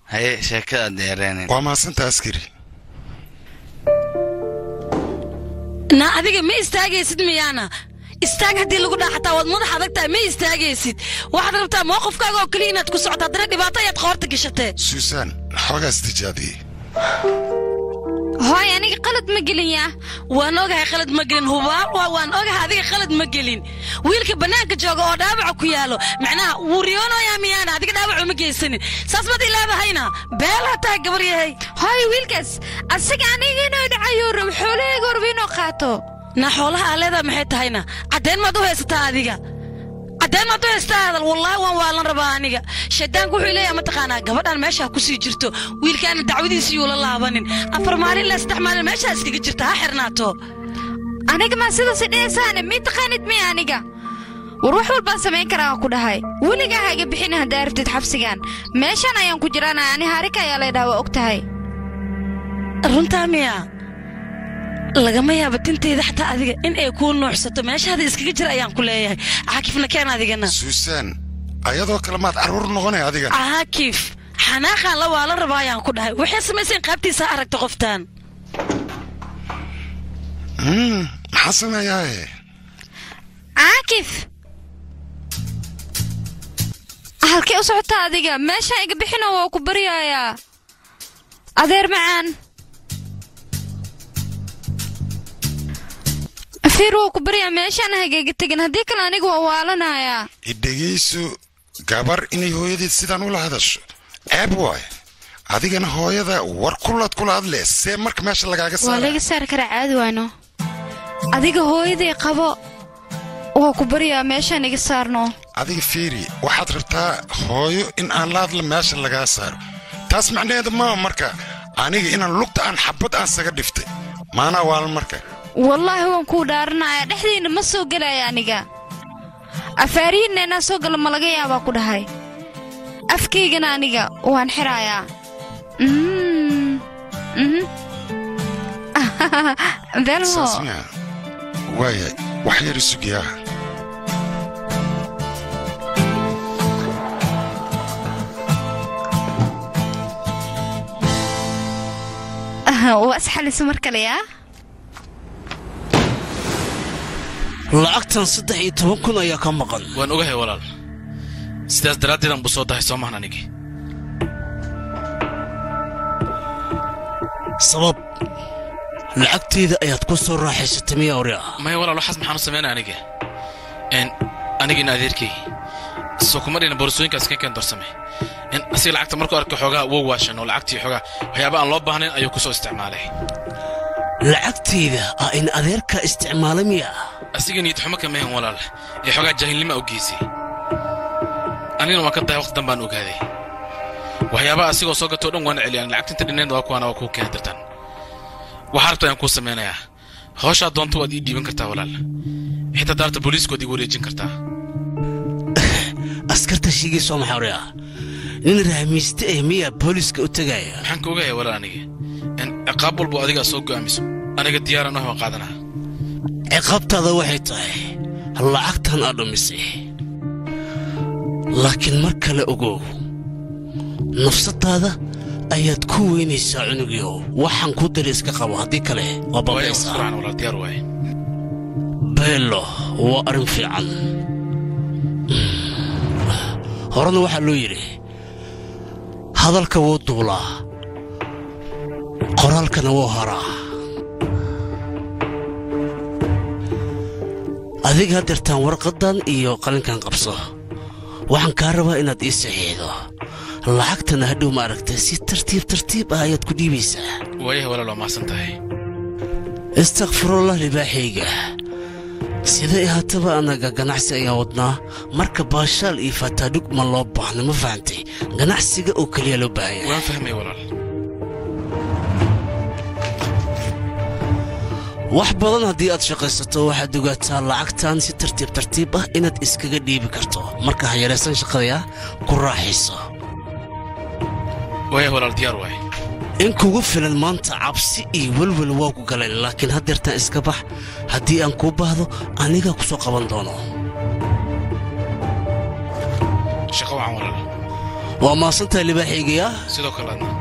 haye sheekada deereenin waa mahadsanta askari na adiga ma istaagaysid miyaana istaag haddii lagu dhaa xataa waad madax adag tahay ma istaagaysid waxaad rabtaa mowqifkaaga oo keliya inaad ku socoto haddana dhibaato ayaad qoorta gashatee suusan xoogaas tijaabiyey hooy aniga qalad ma gelin waan ogahay qalad ma gelin hubaal waa waan ogahay adiga qalad ma gelin wiilka bannaanka jooga oo dhaawaca ku yaalo macnaha wuu riyoonayaa miyaana adiga dhaawacu ma geysanin saas baad ilaabahayna beelaa tahay gabar yahay hooy wiilkaas asaga aniga inuu dhacayuu rabo xoolahayga horba inuu qaato na xoolaha aleedaa maxay tahayna caddayn maad u haysataa adiga caddayn maad u haysataa hadal wallaahi waan waalan rabaa aniga shaydaanku wuxuu leeyahay mataqaanaa gabadhan meesha ha ku sii jirto wiilkaana dacwadiisa yuula laabanin afar maalin ilaa saddex maalin meeshaa iskaga jirta ha xirnaato aniga maa sidaas dheesaane mii taqaanid miya aniga war wax walbaan samayn karaa ku dhahay weligaa ha iga bixin haddaa rabtid xabsigan meeshan ayaan ku jiraana ani haarika ayaa laydhaha waa og tahay runtaa miya lagama yaaba tintayda xataa adiga in ay kuu nuuxsato meeshaada iskaga jira ayaan ku leeyahay caakifna keen adigana suusan ayadoo kale maad carruur noqonay adiga caakif xanaaqaan la waa la rabaa ayaan ku dhahay waxay samayseen qaabtiisa ha aragta qoftaan Mm, maxaa sameeyaaye caakif halkee u socotaa adiga meeshaan iga bixino waa ku baryayaa adeer macaan fiir waa ku baryaa meeshaan hagaaga tegin haddii kale aniga waa waalanayaa idhegayso gabar inay hooyadeed sidaan ula hadasho ceeb waaye adigana hooyada war kulaad kula hadlee see marka meesha lagaaga waa saara laga saari karaa caadi wayno adiga hooyaday qabo waa ku baryaa meeshaan iga saarno adiga fiiri waxaad rabtaa hooyo in aan la hadla meesha lagaa saaro taas macnaheedu maa marka aniga inaan lugta aan xabad aan saga dhiftay maanaa waalan marka wallaahi waan kuu dhaaranaya dhexdiinna ma soo gelaya aniga afaarihiinna inaa soo galo ma laga yaabaa ku dhahay afkaygana aniga waan xirayaa Mm, mhm. belmo saas miya waaya wax yar isugiyaa waa isxalisa mar kale yaa lacagtan saddex iyo toban kun ayaa ka maqan waan ogahay walaal sidaas daraaddeedan buu soo dahay soo mahan anigii sabab lacagteeda ayaad ku soo raaxaysatay miya ori ah maya walaal waxaas maxaan u samaynaa aniga n anigiina adeerkay soo kuma dhina boorsooyinkaas ka keen dorsame in asiga lacagta markuu arkay xoogaa wow waashan oo lacagtii xoogaa waxyaaba aan loo baahnayn ayuu ku soo isticmaalay lacagteyda ah in adeerka isticmaala miya asiga niyad xumo kamahan walaal ee xoogaa jaahilnima u geysay anigana waan ka dahay waqti dan baan ogaaday waxyaabaha asigoo soo gatoo dhan waana celiyaan lacagta inta dhinnayd waa kuwaana waa kuu keeni dartaan waxaa rabta ayaan kuu samaynayaa hawshaa doonta waad ii dhiiban kartaa walaal xitaa daarta booliiska waad igu wareejin kartaa askarta shiigayso maxaa ori ah nin rahmiiste eh miya booliiska u tegaya maxaan ka ogahay walaal aniga in ciqaab walbo adigaa soo go'aamiso aniga diyaaran ahoo qaadanaa ciqaabtaada waxay tahay lacagtan aad dhumisay laakiin mar kale ogow nafsadaada ayaad ku weynaysaa cunugiyow waxaan ku diri iska qabo haddii kale waa waayo babaysaa furaan walaal diyaar waaye beelo waa arrin fiican horena waxaa loo yidhi hadalka wuu duulaa qoraalkana wuu haraa adiga haddeertaan warqaddan iyo qalinkan qabso waxaan kaa rabaa inaad ii saxiixdo lacagtana hadhow ma aragtay si tartiib tartiib ah ayaad ku dhiibaysaa waayaha walaal waa mahadsan tahay istakfirullah libaaxayga siday ahaataba annaga ganacsi ayaan wadnaa marka baashaal iyo faataadhug ma loo baahna ma fahantay ganacsiga oo keliya loo baahanya waan fahmay walaal wax badan haddii aad shaqaysato waxaad ogaataa lacagtan si tartiib tartiib ah inaad iskaga dhiibi karto marka ha yaraysan shaqadaya ku raaxayso waayaha walaal diyaar waaye in kugu filan maanta cabsi iyo welwel waa ku galeen laakiin haddeertaan iska bax haddii aan kuu baahdo anigaa ku soo qaban doono shaqo wacan walaal waa maasantahay libaaxaygiya sidoo kale adna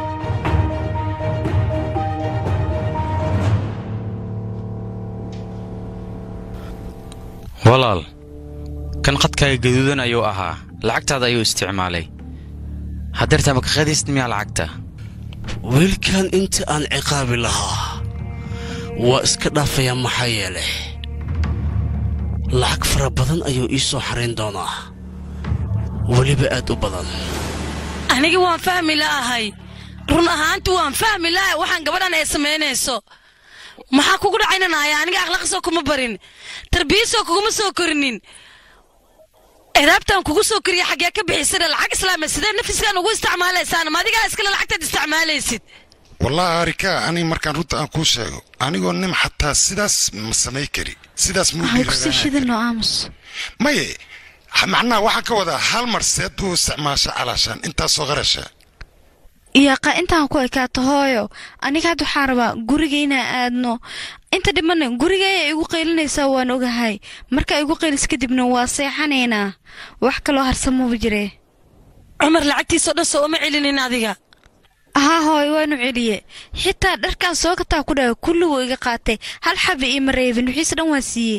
walaal kan qadkaaga gaduudan ayuu ahaa lacagtaada ayuu isticmaalay haddeertaa ma ka qadaysid miyaa lacagta wiilkan inta aan ciqaabi lahaa waa iska dhaafayaa maxaa yeelay lacag fara badan ayuu ii soo xarayn doonaa weliba aad u badan aniga waan fahmi la'ahay run ahaanti waan fahmi la'ahay waxaan gabadhan ay samaynayso maxaa kugu dhacaynanaya aniga akhlaaqsoo kuma barin tarbiyasoo kuguma soo korinin edaabtaan kugu soo koriya xaggee ka bixisana lacag islaama sidee nafiskaan ugu isticmaalaysaan ma adigaa iskale lacagtaad isticmaalaysid wallahi arika aniga markaan runta aan kuu sheego anigoo nim xataa sidaas ma samay kari sidaas muu waxay kusii dhiiranaa shidano aamus maye ha- macnaha waxaan ka wadaa hal mar seed u isticmaasha calaashaan intaasoo qarasha iyaqa intaan ku ekaato hooyo aniga hadda waxaa rabaa guriga inaan aadno inta dhimana guriga ayaa igu qaylinaysaa waan ogahay markaa igu qaylis kadibna waa seexanaynaa wax kaloo harsamaba jiree cumar lacagtiisoo dhan soo uma celinin adiga haa hooy waanu celiye xitaa dharkaan soo gataa ku dhaha kulliguu iga qaatay hal xabi iima reebin wixiise dhan waan siiyey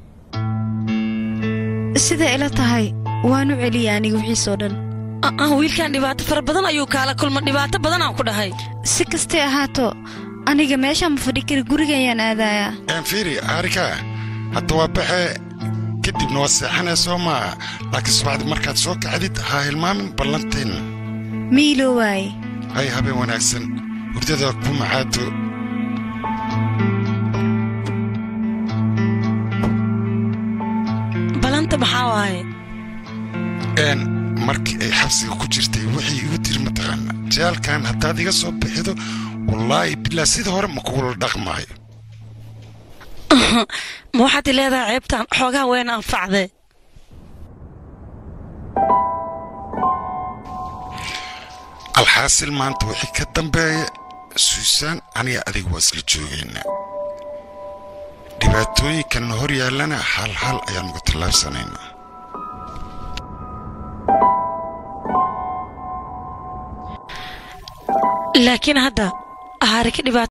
siday ila tahay waanu celiye aniga wixiisoo dhan ah wiilkan dhibaato fara badan ayuu kaala kulma dhibaato badan aan ku dhahay si kastay ahaato aniga meeshaan ma fadhi kari guriga ayaan aadayaa een fiiri arika hadda waa baxe kadibna waa seexanaya soo maaha laakiin subaxdii markaad soo kacdid ha hilmaamin ballanteenna miilo waaye hay habeen wanaagsan hurdada ku macaato balanta maxaa waaye een markii ay xabsiga ku jirtay wixii igu tiri mataqaana jaalkan haddaad iga soo bixido wallaahi bilaa sida hore ma kugula dhaqmaayo ma waxaad i leedahay ceebtaan xoogaa weyn anfacdee alxaasil maanta wixii ka dambeeya suusaan aniga adiga waa isla joogaynaa dhibaatooyinkan hor yaallana hal hal ayaan uga tallaabsanaynaa laakiin hadda ahaarika dhibaato